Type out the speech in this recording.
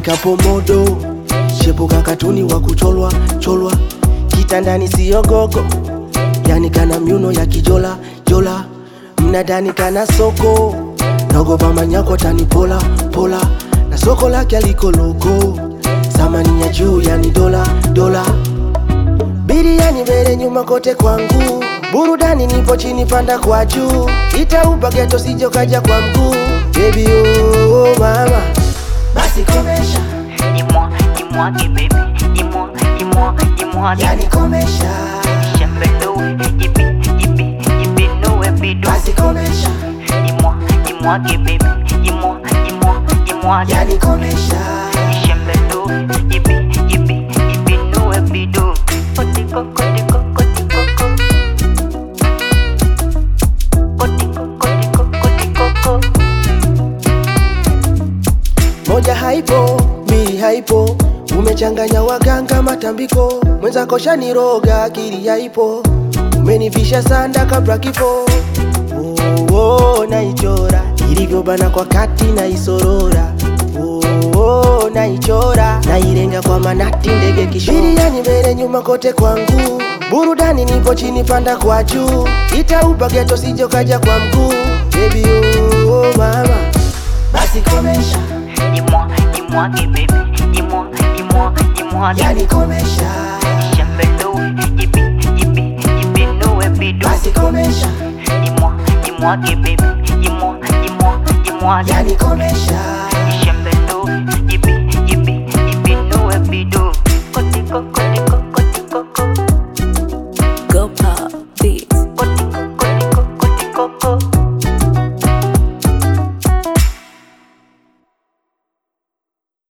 kapomodo shepuka katuni wa kucholwa cholwa kitandani siyo gogo yani kana myuno ya kijola jola mnadani kana soko naogopa manyako tani pola pola na soko lake aliko loko samani ya juu yani dola dola biriani mbele nyuma kote kwangu burudani nipo chini panda kwa juu itaupa geto sijo kaja kwa mguu bebi oh, oh, mama basi komesha Dis-moi, dis-moi, baby. Dis-moi, dis-moi, dis-moi. yani komesha Shembelo, yippee, yippee, yippee, no, happy do. basi komesha Dis-moi, dis-moi, baby. Dis-moi, dis-moi, dis-moi. yani komesha Shembelo, yippee, yippee, yippee, no, happy do. Kotiko, kotiko, kotiko, ko. Kotiko, kotiko, kotiko, ko. moja haipo mbili haipo umechanganya waganga matambiko mwenzako shaniroga akili haipo umenivisha sanda kabla kifo oh, oh, naichora ilivyobana kwa kati naisorora oh, oh, naichora nailenga kwa manati ndege kishiriani mbele nyuma kote kwangu burudani nipo chini panda kwa juu itaupa geto sijo kaja kwa mguu bebi oh, oh, mama basi komesha Dis-moi, dis-moi, baby. Dis-moi, dis-moi, dis-moi. yani komesha Shembelo, yippee, yippee, yippee, no, happy do. basi komesha Dis-moi, dis-moi, baby. Dis-moi, dis-moi, dis-moi. yani komesha Shembelo, yippee, yippee, yippee, no, happy do. Kotiko, kotiko, kotiko, ko. Go pop beats.